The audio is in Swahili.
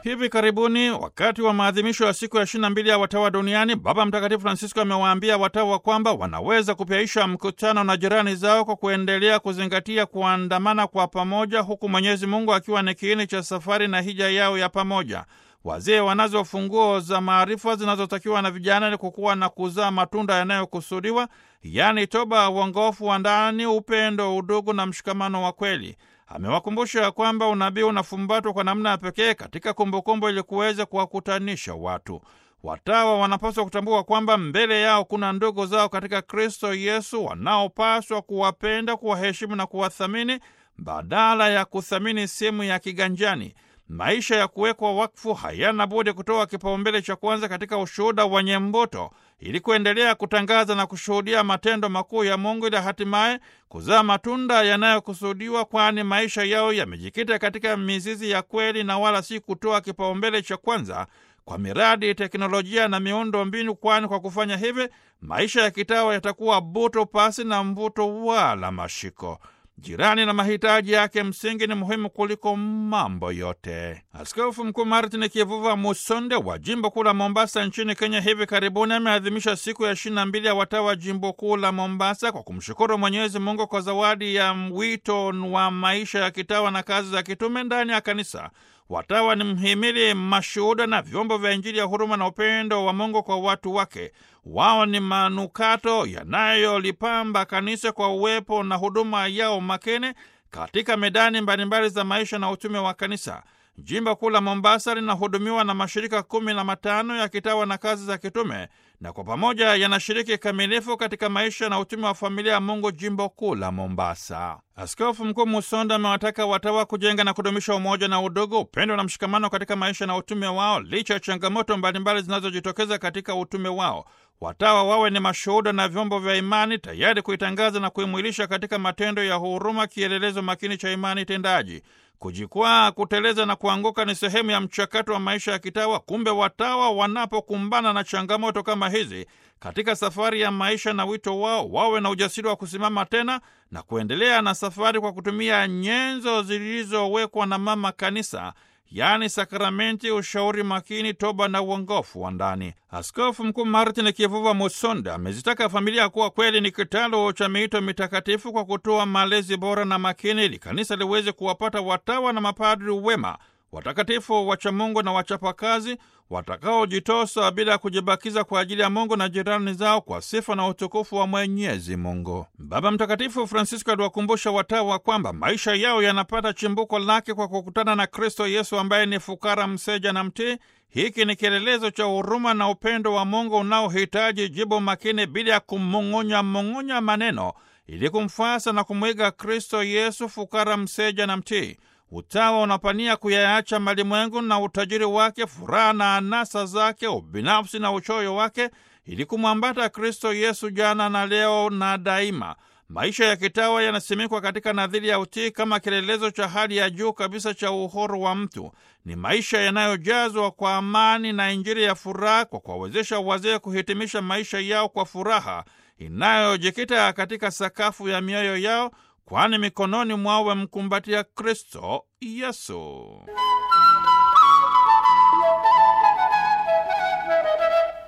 Hivi karibuni wakati wa maadhimisho ya siku ya 22 ya watawa duniani, Baba Mtakatifu Francisco amewaambia watawa kwamba wanaweza kupyaisha mkutano na jirani zao kwa kuendelea kuzingatia kuandamana kwa pamoja, huku Mwenyezi Mungu akiwa ni kiini cha safari na hija yao ya pamoja. Wazee wanazo funguo za maarifa zinazotakiwa na vijana ili kukuwa na kuzaa matunda yanayokusudiwa, yaani toba, uongofu wa ndani, upendo, udugu na mshikamano wa kweli. Amewakumbusha kwamba unabii unafumbatwa kwa namna ya pekee katika kumbukumbu ili kuweza kuwakutanisha watu. Watawa wanapaswa kutambua kwamba mbele yao kuna ndugu zao katika Kristo Yesu wanaopaswa kuwapenda, kuwaheshimu na kuwathamini badala ya kuthamini simu ya kiganjani. Maisha ya kuwekwa wakfu hayana budi kutoa kipaumbele cha kwanza katika ushuhuda wenye mbuto ili kuendelea kutangaza na kushuhudia matendo makuu ya Mungu ili hatimaye kuzaa matunda yanayokusudiwa, kwani maisha yao yamejikita katika mizizi ya kweli na wala si kutoa kipaumbele cha kwanza kwa miradi, teknolojia na miundo mbinu, kwani kwa kufanya hivi maisha ya kitawa yatakuwa buto pasi na mvuto wala mashiko. Jirani na mahitaji yake msingi ni muhimu kuliko mambo yote. Askofu Mkuu Martin Kivuva Musonde wa jimbo kuu la Mombasa nchini Kenya hivi karibuni ameadhimisha siku ya ishirini na mbili ya watawa jimbo kuu la Mombasa kwa kumshukuru Mwenyezi Mungu kwa zawadi ya wito wa maisha ya kitawa na kazi za kitume ndani ya kanisa. Watawa ni mhimili, mashuhuda na vyombo vya Injili ya huruma na upendo wa Mungu kwa watu wake. Wao ni manukato yanayolipamba kanisa kwa uwepo na huduma yao makini katika medani mbalimbali za maisha na utume wa kanisa. Jimbo kuu la Mombasa linahudumiwa na mashirika kumi na matano ya kitawa na kazi za kitume, na kwa pamoja yanashiriki kamilifu katika maisha na utume wa familia ya Mungu jimbo kuu la Mombasa. Askofu Mkuu Musonda amewataka watawa kujenga na kudumisha umoja na udugu, upendo na mshikamano katika maisha na utume wao, licha ya changamoto mbalimbali zinazojitokeza katika utume wao. Watawa wawe ni mashuhuda na vyombo vya imani, tayari kuitangaza na kuimwilisha katika matendo ya huruma, kielelezo makini cha imani tendaji. Kujikwaa, kuteleza na kuanguka ni sehemu ya mchakato wa maisha ya kitawa. Kumbe watawa wanapokumbana na changamoto kama hizi katika safari ya maisha na wito wao, wawe na ujasiri wa kusimama tena na kuendelea na safari kwa kutumia nyenzo zilizowekwa na Mama Kanisa, yaani sakramenti, ushauri makini, toba na uongofu wa ndani. Askofu Mkuu Martin Kivuva Musonda amezitaka familia kuwa kweli ni kitalu cha miito mitakatifu kwa kutoa malezi bora na makini, ili kanisa liweze kuwapata watawa na mapadri wema, watakatifu, wachamungu na wachapakazi watakaojitosa bila ya kujibakiza kwa ajili ya Mungu na jirani zao kwa sifa na utukufu wa Mwenyezi Mungu. Baba Mtakatifu Francisco aliwakumbusha watawa kwamba maisha yao yanapata chimbuko lake kwa kukutana na Kristo Yesu ambaye ni fukara, mseja na mtii. Hiki ni kielelezo cha huruma na upendo wa Mungu unaohitaji jibu makini bila ya kumung'unya mung'unya maneno ili kumfuasa na kumwiga Kristo Yesu, fukara, mseja na mtii. Utawa unapania kuyaacha malimwengu na utajiri wake, furaha na anasa zake, ubinafsi na uchoyo wake, ili kumwambata Kristo Yesu jana na leo na daima. Maisha ya kitawa yanasimikwa katika nadhiri ya utii kama kielelezo cha hali ya juu kabisa cha uhuru wa mtu. Ni maisha yanayojazwa kwa amani na Injili ya furaha, kwa kuwawezesha wazee kuhitimisha maisha yao kwa furaha inayojikita katika sakafu ya mioyo yao kwani mikononi mwao wamkumbatia Kristo Yesu.